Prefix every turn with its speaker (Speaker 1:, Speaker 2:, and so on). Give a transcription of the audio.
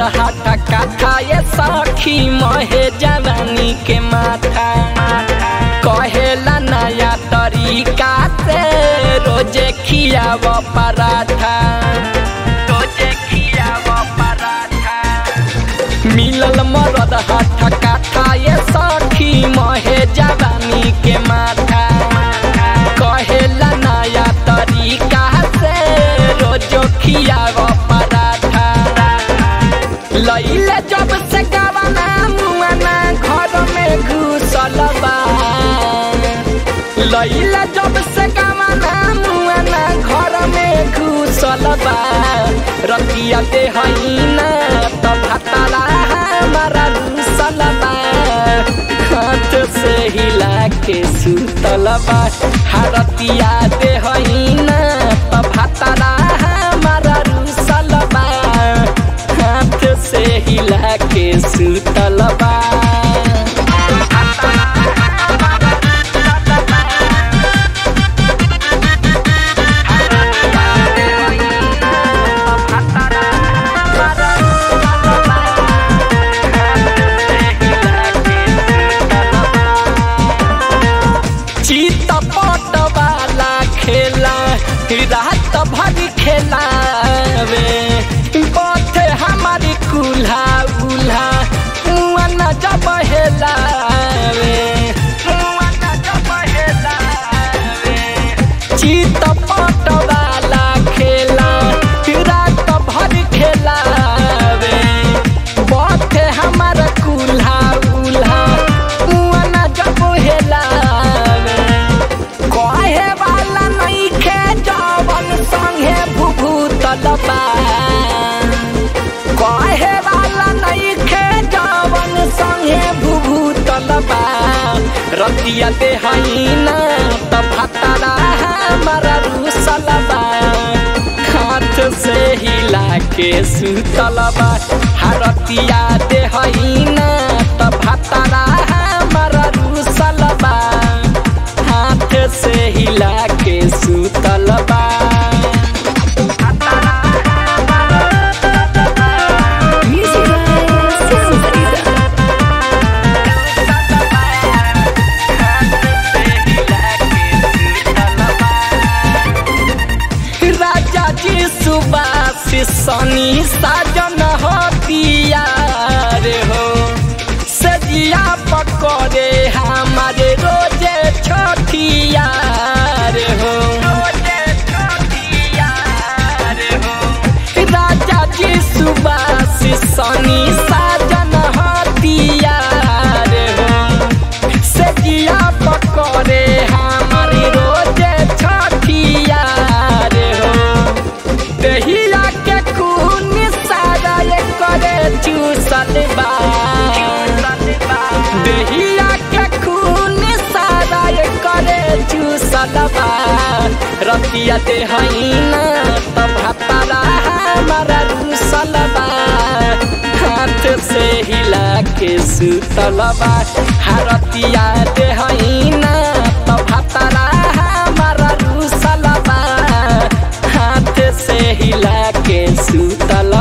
Speaker 1: मरद हाथा काथा ये सखी महे जवानी के माथा कहेला नया तरीका से रोजे खियाव पराठा रोजे खियाव पराठा मिलल मरद हाथा काथा ये सखी महे जवानी के माथा कहेला नया तरीका से रोजो खियाव पराठा लैले जब से गवाना मुआना घर में घुसल बा लैले जब से गवाना मुआना घर में घुसल बा रतिया दे ना तो भताला हमारा घुसल बा हाथ से हिला के सुतल बा हरतिया दे ना तो भताला हमारा घुसल बा हाथ से हिला के सुतल बा चित पट वाला खेला रात भर खेलावे बथे हमारी कुल्हा उल्हा मुआ न जब हेलावे मुआ न जब हेलावे चित पट वाला खेला रात भर खेलावे बथे हमारा कुल्हा उल्हा मुआ न जब हेलावे कहे वाला नहीं खे जवन संगे भूभूतल बा कहे वाला नहीं खे जवन संगे भूभूतल बा रतिया दे ना त भतरा हमारा रूसल बा हाथ से हिला के सुतल बा हरतिया दे ना त भतरा हमारा रूसल बा हाथ से हिला के सुतल बा
Speaker 2: Music by Sounds Rida.
Speaker 1: राजा जी सुबास सनी साजन होतिया रे हो सजिया पकड़े हमारे रोजे छोटिया रे हो राजा जी सुबास सनी साजन होतिया रे हो सजिया पकड़े हमारी रोजे छठिया रे हो दहिया के खून सारा ये करे चूसल बा दहिया के खून सारा ये करे चूसल बा रतिया दे ना तब हतारा हमारा रूसल बा हाथ से हिला के सुतल बा हरतिया दे ना तब हतारा हमारा रूसल बा हाथ से हिला के सुतल